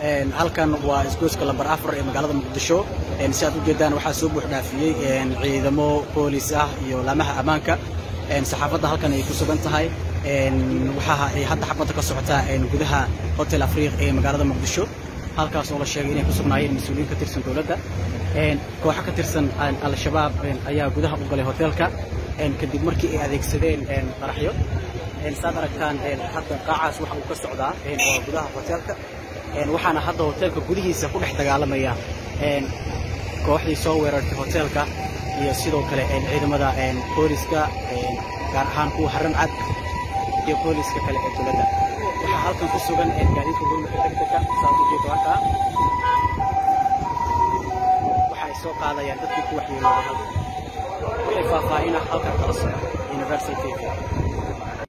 halkan waa isgoyska lambar afar ee magaalada muqdisho si aad ujeedaan waxaa soo buux dhaafiyey ciidamo boolis ah iyo laamaha ammaanka saxaafadda halkan ay ku sugan tahay waxaa ay hadda xabadda ka socotaa gudaha hotel afriiq ee magaalada muqdisho halkaas oo la sheegay inay ku sugnaayeen mas-uuliyiin ka tirsan dowladda kooxo ka tirsan al-shabaab ayaa gudaha u galay hoteelka kadib markii ay adeegsadeen qaraxyo saad aragtaan hadda qaacaas waxa uu ka socdaa waa gudaha hoteelka waxaana hadda hoteelka gudihiisa ku dhex dagaalamaya kooxdii soo weerartay hoteelka iyo sidoo kale ciidamada booliska gaar ahaan kuwa haran cad iyo booliska kale ee dowladda waxaa halkan ku sugan gaadiidka gurmudka degdega saad ujeedo halkaa waxa ay soo qaadayaan dadkii ku waxyeelooday halkan wixii faahfaahina halkan kala socda universal tv